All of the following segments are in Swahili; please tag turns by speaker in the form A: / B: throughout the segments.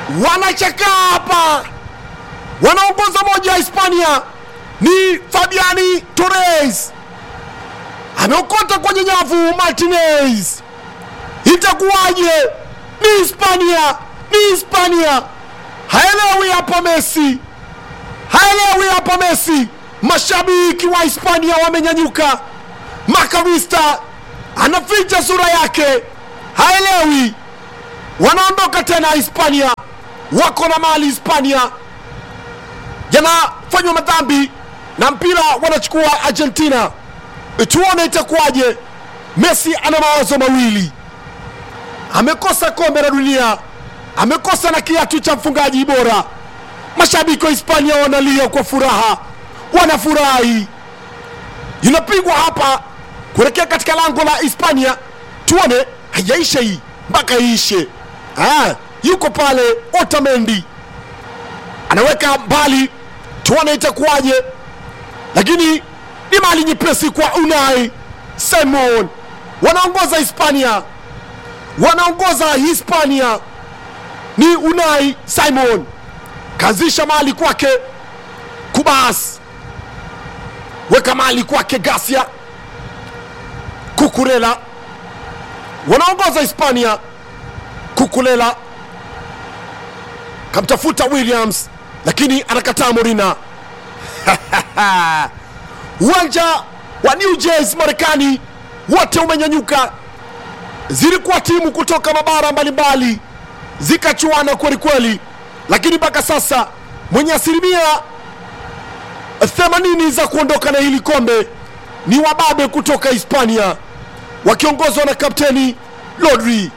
A: wanachakaa hapa, wanaongoza moja ya Hispania ni Fabiani Torres, ameokota kwenye nyavu Martinez. Itakuwaje? Ni Hispania, ni Hispania. Haelewi hapa Messi, haelewi hapa Messi. Mashabiki wa Hispania wamenyanyuka, Makarista anaficha sura yake, haelewi. Wanaondoka tena Hispania, wako na mali Hispania, yanafanywa madhambi na mpira wanachukua Argentina. Tuone itakuwaje. Messi ana mawazo mawili, amekosa kombe la dunia, amekosa na kiatu cha mfungaji bora. Mashabiki wa Hispania wanalia kwa furaha, wanafurahi. Inapigwa hapa kuelekea katika lango la Hispania. Tuone, haijaisha hii mpaka iishe. Ah, yuko pale Otamendi anaweka mbali, tuone itakuwaje, lakini ni mali nyepesi kwa Unai Simon. Wanaongoza Hispania, wanaongoza Hispania ni Unai Simon, kaanzisha mali kwake Kubas, weka mali kwake Gasia Kukurela, wanaongoza Hispania. Kukulela kamtafuta Williams lakini anakataa Morina. Uwanja wa New Jersey Marekani wote umenyanyuka. Zilikuwa timu kutoka mabara mbalimbali zikachuana kweli kweli, lakini mpaka sasa mwenye asilimia 80 za kuondoka na hili kombe ni wababe kutoka Hispania wakiongozwa na kapteni Rodri.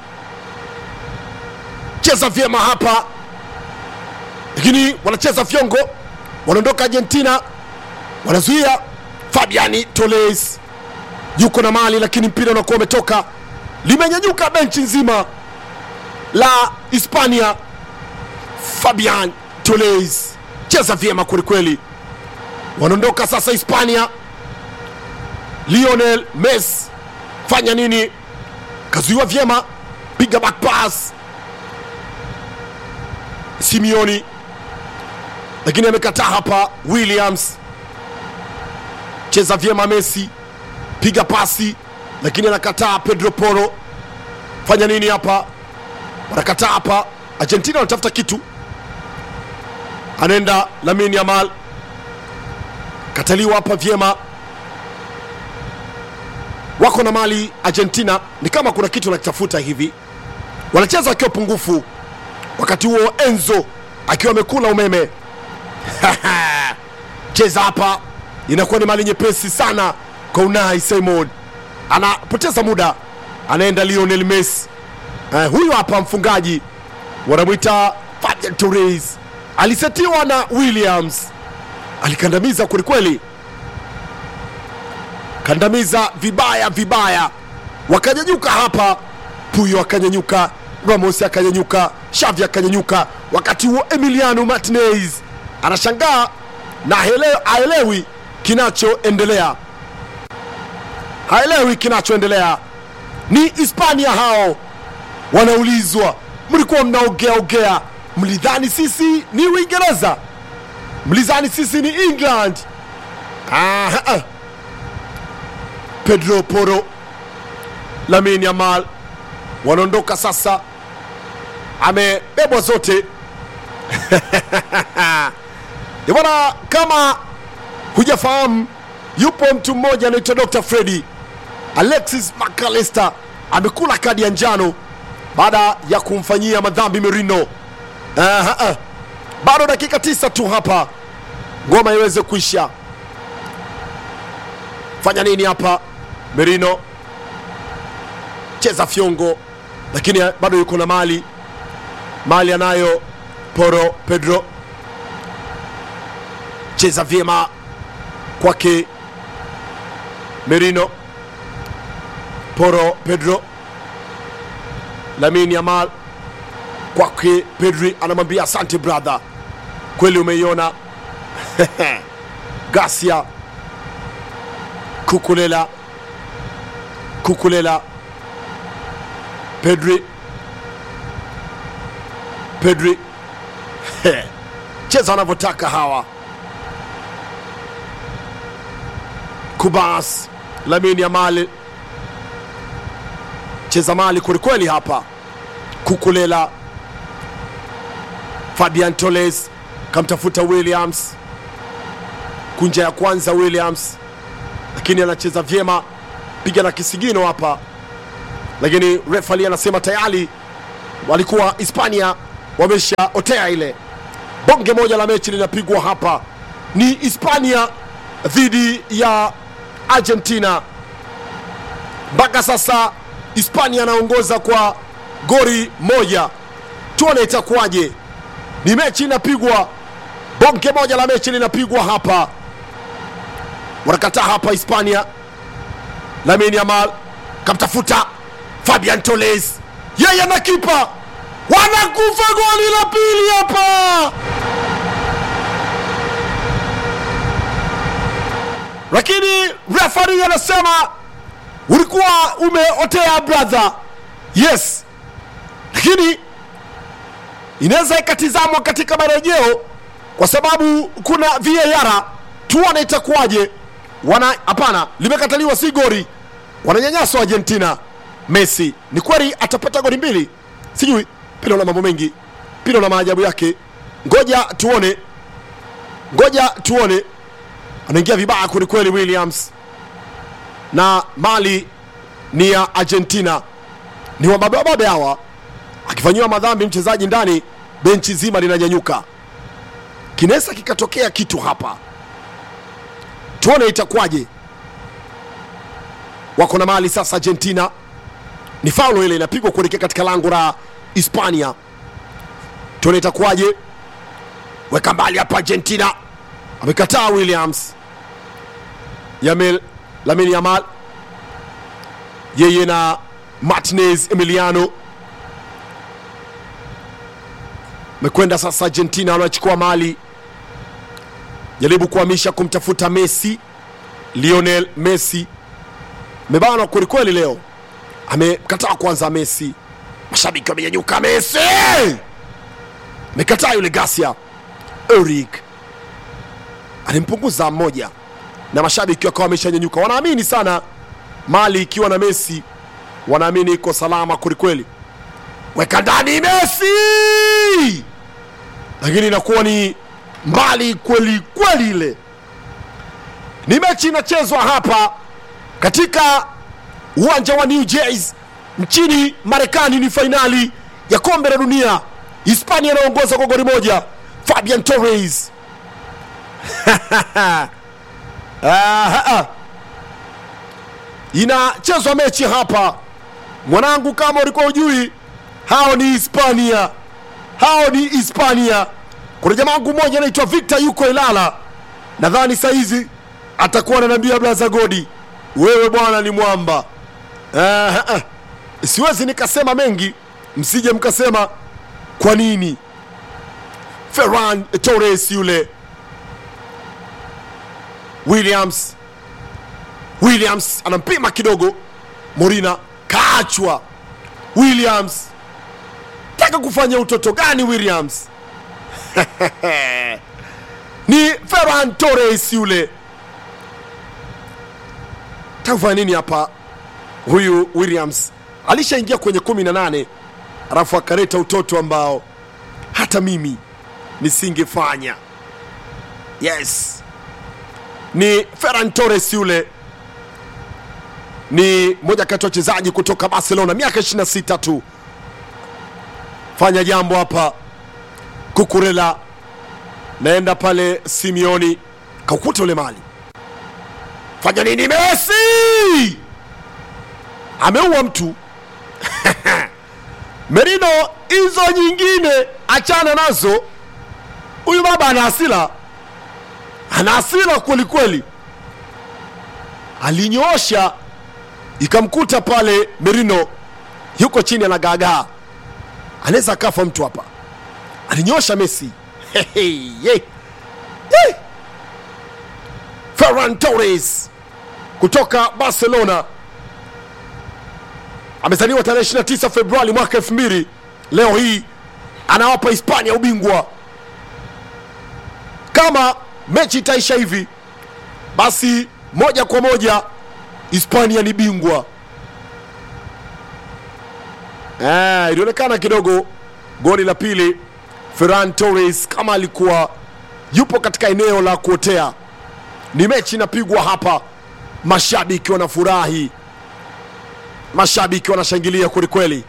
A: Cheza vyema hapa, lakini wanacheza fyongo, wanaondoka Argentina, wanazuia. Fabiani Torres yuko na mali, lakini mpira unakuwa umetoka, limenyanyuka benchi nzima la Hispania. Fabian Torres cheza vyema kwelikweli, wanaondoka sasa Hispania. Lionel Messi fanya nini? Kazuiwa vyema, piga back pass Simioni, lakini amekataa hapa. Williams cheza vyema, Messi piga pasi, lakini anakataa. Pedro Porro fanya nini hapa? Wanakataa hapa. Argentina wanatafuta kitu, anaenda Lamine Yamal, kataliwa hapa vyema. Wako na mali Argentina, ni kama kuna kitu wanakitafuta hivi, wanacheza wakiwa pungufu wakati huo Enzo akiwa amekula umeme. Cheza hapa, inakuwa ni mali nyepesi sana kwa Unai Simon, anapoteza muda, anaenda Lionel Messi. Uh, huyu hapa mfungaji wanamwita Fabian Torres, alisetiwa na Williams, alikandamiza kwelikweli, kandamiza vibaya vibaya, wakanyanyuka hapa, Puyo akanyanyuka Ramos akanyanyuka, Xavi akanyanyuka. Wakati huo Emiliano Martinez anashangaa na haelewi kinachoendelea, haelewi kinachoendelea. Ni Hispania hao, wanaulizwa mlikuwa mnaongea ongea, mlidhani sisi ni Uingereza, mlidhani sisi ni England. Ah, Pedro Porro, Lamine Yamal wanaondoka sasa, amebebwa zote bwana. Kama hujafahamu, yupo mtu mmoja anaitwa Dr. Freddy Alexis McAllister amekula kadi ya njano baada ya kumfanyia madhambi Merino. Aha, ah. Bado dakika tisa tu hapa ngoma iweze kuisha. Fanya nini hapa Merino? Cheza fyongo lakini bado yuko na mali mali anayo Poro Pedro, cheza vyema kwake Merino. Poro Pedro, Lamine Yamal kwake Pedri, anamwambia asante brother, kweli umeiona. Gasia Kukulela, Kukulela Pedri, Pedri He, cheza wanavyotaka hawa Kubas Lamine Yamal cheza mali kwelikweli hapa. Kukulela Fabian Toles kamtafuta Williams, kunja ya kwanza Williams, lakini anacheza vyema, piga na kisigino hapa, lakini refali anasema tayari walikuwa Hispania wameshaotea ile. Bonge moja la mechi linapigwa hapa, ni Hispania dhidi ya Argentina. Mpaka sasa Hispania anaongoza kwa gori moja, tuone itakuwaje. Ni mechi inapigwa, bonge moja la mechi linapigwa hapa. Wanakataa hapa Hispania. Lamine Yamal kamtafuta Fabian Toles, yeye na kipa wanakufa goli la pili hapa, lakini refari anasema ulikuwa umeotea brother. Yes, lakini inaweza ikatizamwa katika marejeo kwa sababu kuna VAR. Tuone itakuwaje. Wana hapana, limekataliwa, si gori, wananyanyaswa Argentina. Messi ni kweli atapata goli mbili, sijui pila na mambo mengi, pila na maajabu yake. Ngoja tuone, ngoja tuone. Anaingia vibaya kwelikweli Williams, na mali ni ya Argentina, ni wababe wababe hawa. Akifanyiwa madhambi mchezaji ndani, benchi zima linanyanyuka. Kinaweza kikatokea kitu hapa, tuone itakuwaje. Wako na mali sasa Argentina, ni faulo ile inapigwa kuelekea katika lango la Hispania. Tuone itakuwaje. Weka mbali hapa Argentina, amekataa Williams. Yamil Lamine Yamal yeye na Martinez Emiliano mekwenda sasa. Argentina wanachukua mali, jaribu kuhamisha kumtafuta Messi. Lionel Messi mebanwa kwelikweli leo, amekataa kwanza. Messi, mashabiki wamenyanyuka. Messi amekataa yule Gasia. Eric alimpunguza mmoja, na mashabiki wakawa wameshanyanyuka, wanaamini sana mali ikiwa na Messi, wanaamini iko salama kwelikweli. Weka ndani Messi, lakini inakuwa ni mbali kweli kweli. Ile ni mechi inachezwa hapa katika uwanja wa New Jersey nchini Marekani. Ni fainali ya kombe la dunia. Hispania inaongoza kwa goli moja. Fabian Torres inachezwa mechi hapa mwanangu, kama ulikuwa ujui, hao ni Hispania, hao ni Hispania. Kuna jamaa wangu mmoja anaitwa Victor, yuko Ilala, nadhani saizi atakuwa ananiambia blaza Godi, wewe bwana ni mwamba. Ah, ah. Siwezi nikasema mengi, msije mkasema kwa nini. Ferran Torres yule Williams Williams anampima kidogo, Morina kaachwa. Williams taka kufanya utoto gani Williams? ni Ferran Torres yule, taka kufanya nini hapa? Huyu Williams alishaingia kwenye kumi na nane alafu akaleta utoto ambao hata mimi nisingefanya. Yes, ni Ferran Torres yule ni moja kati ya wachezaji kutoka Barcelona, miaka 26 tu. Fanya jambo hapa, Kukurela naenda pale, Simeoni kaukuta ule mali, fanya nini? Messi ameua mtu Merino, hizo nyingine achana nazo. Huyu baba ana hasira, ana hasira kwelikweli, alinyoosha ikamkuta pale Merino yuko chini anagaagaa, anaweza akafa mtu hapa. Alinyosha Messi. Hey, hey, hey. Hey. Ferran Torres kutoka Barcelona amezaliwa tarehe 29 Februari mwaka 2000. Leo hii anawapa Hispania ubingwa kama mechi itaisha hivi basi moja kwa moja hispania ni bingwa Eh, ilionekana kidogo goli la pili ferran torres kama alikuwa yupo katika eneo la kuotea ni mechi inapigwa hapa mashabiki wanafurahi mashabiki wanashangilia kwelikweli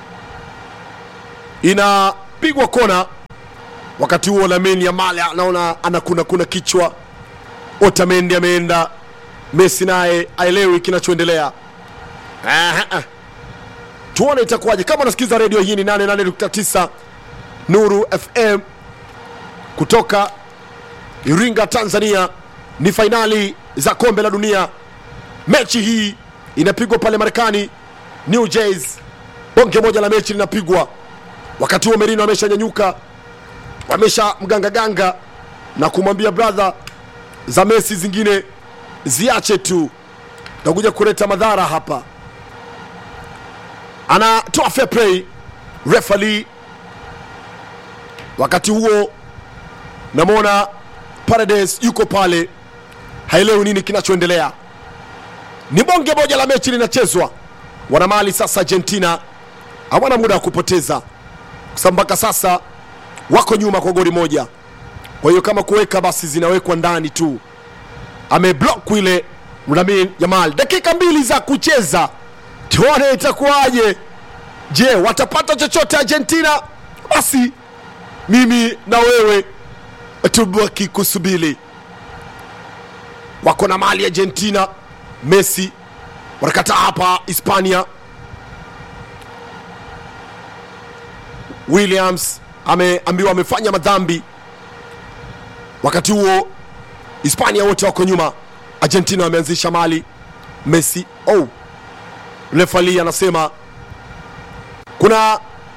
A: inapigwa kona wakati huo lamine yamal anaona anakuna kuna kichwa otamendi ameenda messi naye aelewi kinachoendelea Aha. tuone itakuwaje kama unasikiza redio hii ni 88.9 nuru fm kutoka iringa tanzania ni fainali za kombe la dunia mechi hii inapigwa pale marekani new jersey bonge moja la mechi linapigwa wakati huo merino ameshanyanyuka wamesha mgangaganga na kumwambia brother za mesi zingine ziache tu takuja kuleta madhara hapa anatoa fair play refali wakati huo namwona Paredes yuko pale haelewi nini kinachoendelea ni bonge moja la mechi linachezwa wanamali sasa argentina hawana muda wa kupoteza kwa sababu mpaka sasa wako nyuma kwa goli moja kwa hiyo kama kuweka basi zinawekwa ndani tu ameblock ile Lamine Yamal dakika mbili za kucheza tuone itakuwaje je watapata chochote argentina basi mimi na wewe tubaki kusubiri wako na mali argentina messi wanakataa hapa hispania williams ameambiwa amefanya madhambi wakati huo hispania wote wako nyuma argentina wameanzisha mali messi oh. refali anasema kuna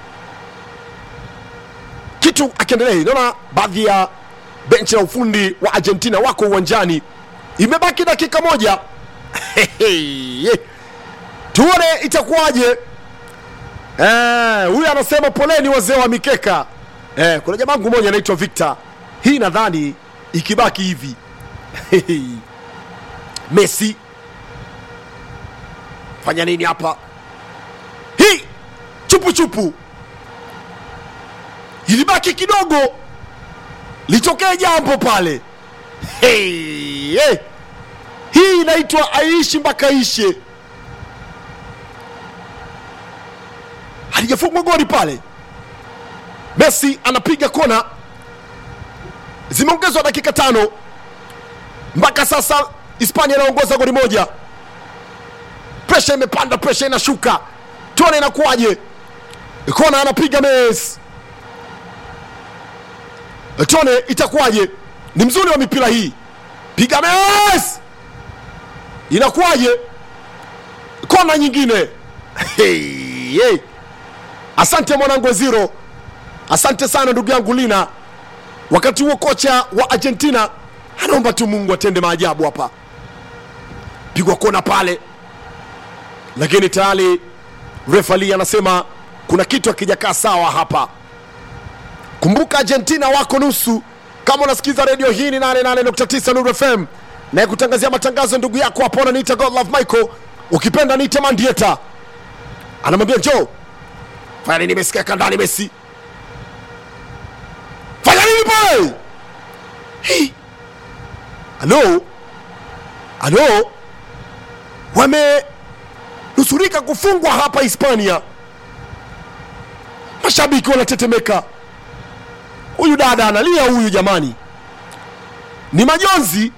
A: kitu akiendelea naona baadhi ya benchi la ufundi wa argentina wako uwanjani imebaki dakika moja tuone itakuwaje Eh, huyu anasema poleni wazee wa mikeka eh, kuna jamangu moja anaitwa victor hii nadhani ikibaki hivi messi fanya nini hapa hii chupu chupu ilibaki kidogo litokee jambo pale hey, hey. hii inaitwa aishi mpaka ishe halijafungwa goli pale messi anapiga kona zimeongezwa dakika tano mpaka sasa hispania inaongoza goli moja presha imepanda presha inashuka tuone inakuwaje kona anapiga mes tuone itakuwaje ni mzuri wa mipira hii piga mes inakuwaje kona nyingine hey, hey. asante mwanangu ziro asante sana ndugu yangu lina wakati huo kocha wa argentina anaomba tu mungu atende maajabu hapa pigwa kona pale lakini tayari refali anasema kuna kitu akijakaa sawa hapa kumbuka argentina wako nusu kama unasikiza redio hii ni 88.9 Nuru fm naye kutangazia matangazo ndugu yako hapo ananiita godlove michael ukipenda niite mandieta anamwambia njoo fanya nini mesi kaeka ndani mesi fanya nini pale Hii. alo alo wamenusurika kufungwa hapa hispania mashabiki wanatetemeka huyu dada analia huyu jamani ni majonzi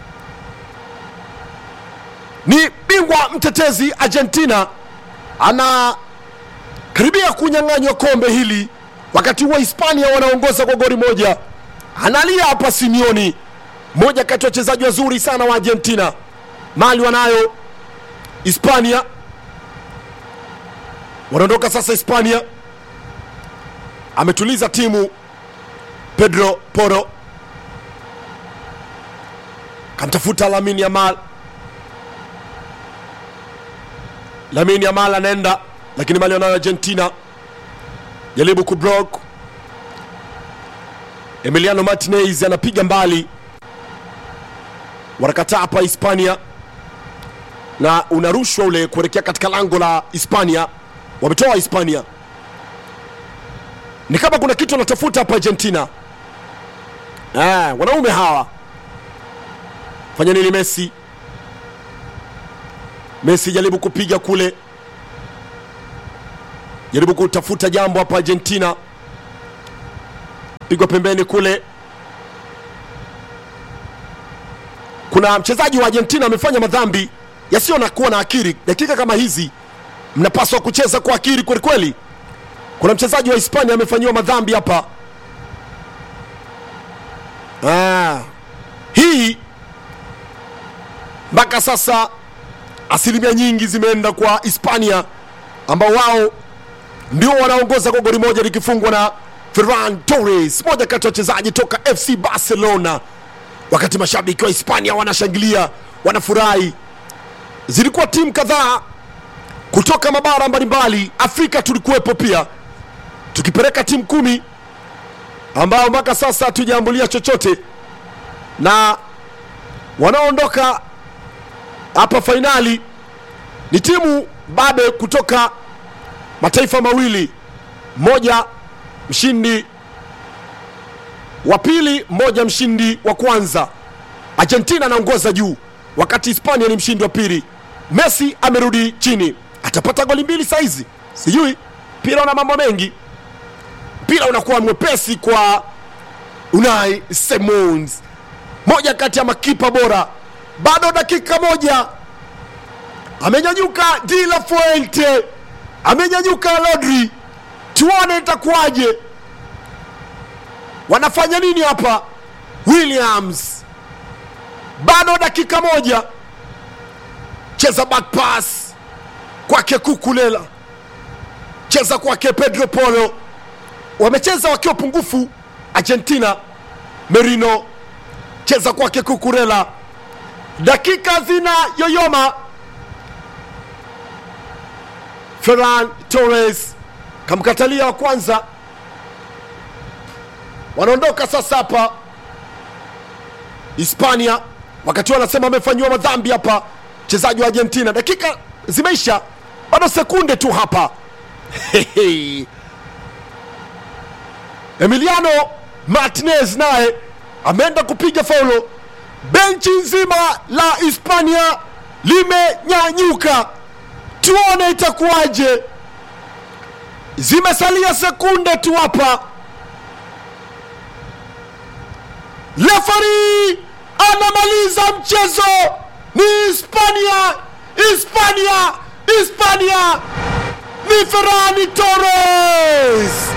A: ni bingwa mtetezi argentina ana karibia kunyang'anywa kombe hili wakati huo hispania wanaongoza kwa goli moja analia hapa simioni moja kati ya wachezaji wazuri sana wa argentina mali wanayo hispania wanaondoka sasa hispania ametuliza timu pedro poro kamtafuta lamin yamal lamin yamal anaenda lakini mali wanayo argentina jaribu kubrok Emiliano Martinez anapiga mbali, wanakataa hapa Hispania, na unarushwa ule kuelekea katika lango la Hispania. Wametoa Hispania, ni kama kuna kitu wanatafuta hapa Argentina. Ah, wanaume hawa fanya nini? Messi, Messi jaribu kupiga kule, jaribu kutafuta jambo hapa Argentina, pigwa pembeni kule. Kuna mchezaji wa Argentina amefanya madhambi yasiyo na kuwa na akili. Dakika kama hizi mnapaswa kucheza kwa akili kweli kweli. Kuna mchezaji wa Hispania amefanyiwa madhambi hapa. Ah, hii mpaka sasa asilimia nyingi zimeenda kwa Hispania ambao wao ndio wanaongoza kwa goli moja likifungwa na Ferran Torres, moja kati ya wachezaji toka FC Barcelona. Wakati mashabiki wa Hispania wanashangilia, wanafurahi. Zilikuwa timu kadhaa kutoka mabara mbalimbali, Afrika tulikuwepo pia, tukipeleka timu kumi ambao mpaka sasa hatujaambulia chochote, na wanaoondoka hapa fainali ni timu babe kutoka mataifa mawili, mmoja mshindi wa pili, mmoja mshindi wa kwanza. Argentina anaongoza juu, wakati Hispania ni mshindi wa pili. Messi amerudi chini, atapata goli mbili saizi, sijui. Mpira una mambo mengi, mpira unakuwa mwepesi kwa Unai Simons, moja kati ya makipa bora. Bado dakika moja, amenyanyuka Di La Fuente, amenyanyuka Rodri. Tuone itakuwaje, wanafanya nini hapa Williams. Bado dakika moja, cheza back pass kwake Kukulela, cheza kwake Pedro Polo. Wamecheza wakiwa pungufu Argentina. Merino, cheza kwake Kukurela, dakika zina yoyoma. Ferran Torres kamkatalia wa kwanza, wanaondoka sasa hapa Hispania, wakati wanasema wamefanyiwa madhambi hapa mchezaji wa Argentina. Dakika zimeisha, bado sekunde tu hapa Emiliano Martinez naye ameenda kupiga faulo. Benchi nzima la Hispania limenyanyuka, tuone itakuwaje. Zimesalia sekunde tu hapa, refari anamaliza mchezo. Ni Hispania, Hispania, Hispania! Ni Ferran Torres